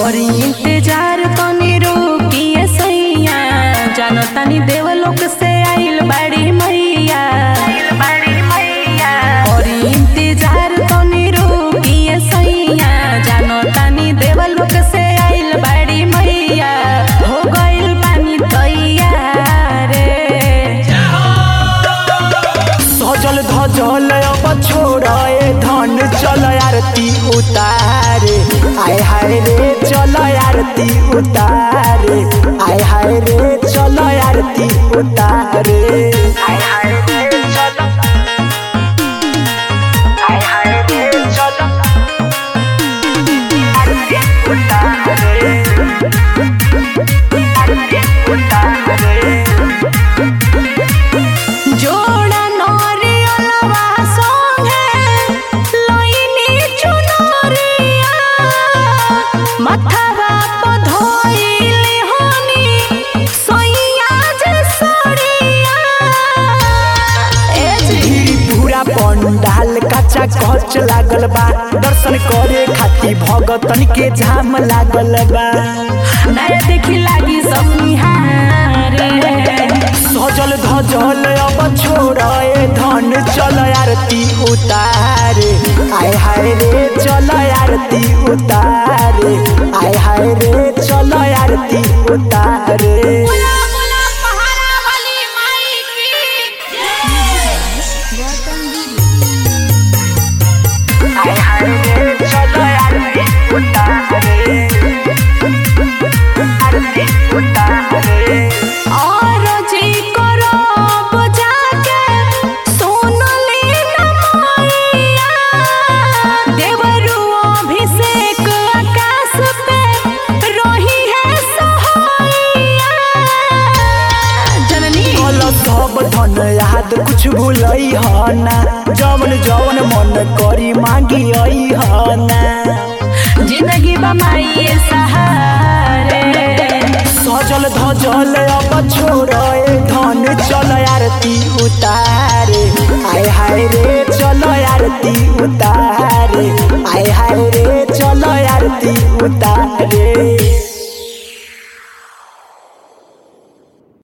करी इंतजार तनी रोकिए सैया जानो तनी देवलोक से आइल बाड़ी मैया करी इंतजार तनी रोकिए सैया जानो तनी देवलोक से आइल बाड़ी मैया हो गइल पानी तैयार रे सजल धजल अब छोड़े धन चल आरती उतारे आय हाय रे चल आरती उतारे आय हाय रे चल आरती उतारे आय हाय रे चल आय हाय रे चल आरती उतारे आरती उतारे जोड़ा नरियलवा संगे लइनी चुनरिया मथवा प धइली हनी सैया जे सड़िया ए जी भीड़ पूरा पंडाल कच्चा कच लागल बा दर्शन करे खातिर भगतन के जाम लागल बा नया देखी लागी सब निहारे सजल धजल अब छोड़े धन चल आरती उतारे आय हाय रे चल आरती उतारे आय हाय रे चल आरती उतारे आय हाय रे चल आरती उतारे आरती उतारे और जी करब जाके सोनली नमैया देवरु अभिषेक आकाश पे रही है सहैया जननी कल सब धन याद कुछ भूलई ह ना जवन जवन मन करी मांगी आई ह ना जिंदगी बमाई सहारे सजल धजल अब छोड़े धन चल आरती उतारे आय हाय रे चल आरती उतारे आय हाय रे चल आरती उतारे